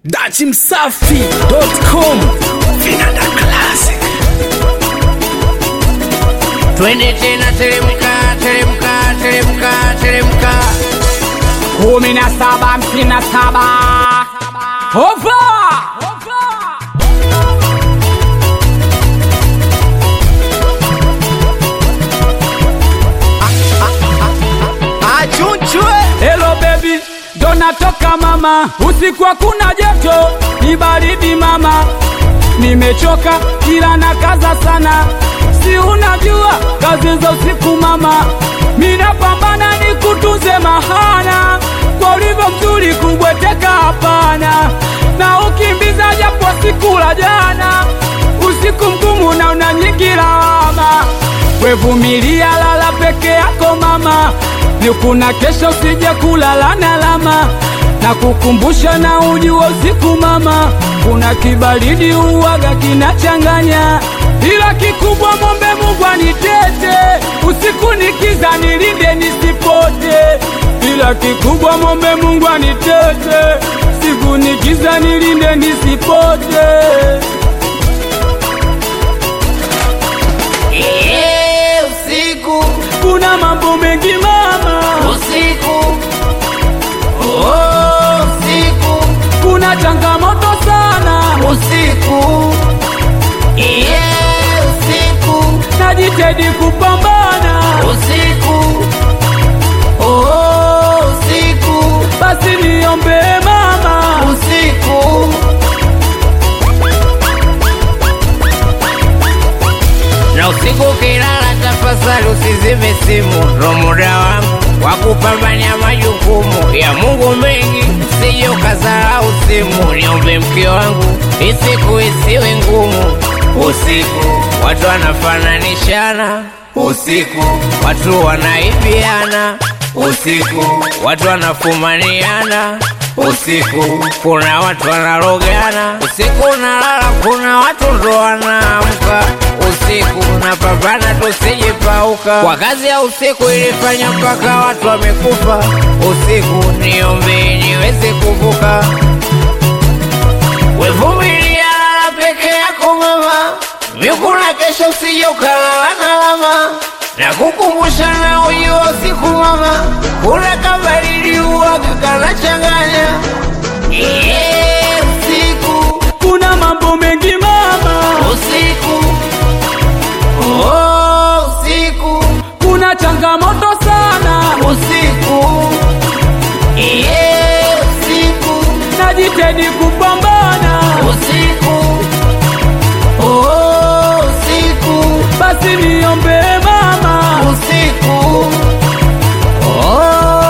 dachimsafi.com vinanda classic twende tena teremka teremka teremka teremka kumi na saba hamsini na saba hova achunchwe Hello baby, ndo natoka mama, usiku hakuna joto, ni baridi mama, nimechoka kila na kaza sana, si unajua kazi za usiku mama, minapambana ni kutunze mahana, kwa ulivyo mzuri kubweteka hapana, na ukimbiza japo siku la jana, usiku mgumu na una nyingi lawama, wevumilia lala peke yako mama, ni kuna kesho usije kulala na lama na kukumbusha na ujua usiku mama, kuna kibaridi uwaga kinachanganya, ila kikubwa mombe Mungu anitete usiku nikiza nilinde nisipote, ila kikubwa mombe Mungu anitete siku nikiza nilinde nisipote. Ee, usiku Kuna mambo mengi mama, usiku oh, usiku kuna changamoto sana, usiku Ee, usiku najitahidi kupambana usiku oh, usiku basi niombe mama, usiku na usiku ukilala, tafadhali usizime simu, ndo muda wangu wa kupambania majukumu ya Mungu mengi, usije ukazarau simu. Niombe mke wangu, isiku isiwe ngumu. Usiku watu wanafananishana, usiku watu wanaibiana, usiku watu wanafumaniana usiku kuna watu wanarogana, usiku unalala, kuna watu ndo wanaamka usiku, napambana tusijipauka. Kwa kazi ya usiku ilifanya mpaka watu wamekufa usiku, niombe niweze kuvuka. Wevumilia, lala peke yako mama, mikuna kesho usije ukalala na lama na kukumbusha na ujua usiku mama, kuna kabaridi uwaga kanachanganya. Yeah, usiku kuna mambo mengi mama, usiku oh, usiku kuna changamoto sana, usiku yeah, usiku najitahidi kupambana usiku oh, usiku basi niombe mama, usiku oh,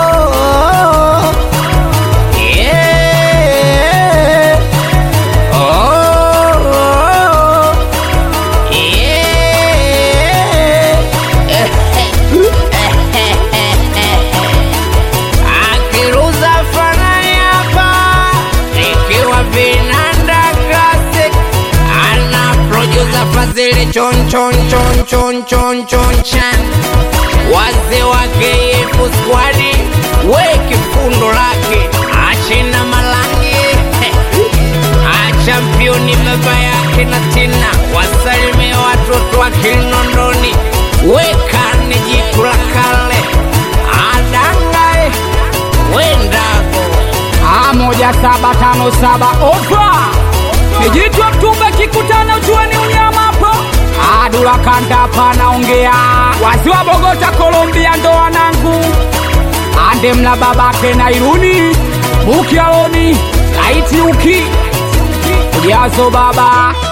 yeah. oh, yeah. Akiruza fanani hapa nikiwa vinanda classic ana producer Fazili chon chon chon chon chon chon chan wazee wake yefu squadi weki fundo lake achina malangi achampioni baba yake na tina wasalimie watoto wa Kinondoni wekane jitu la kale adangae wendago Ah, moja saba tano saba ofa nijitwa mtumbe kikutana uchuani unyama hapo adula kanda panaongea wasi wa Bogota Colombia ndo wanangu ande mla babake na iruni bukialoni laiti uki ujazo baba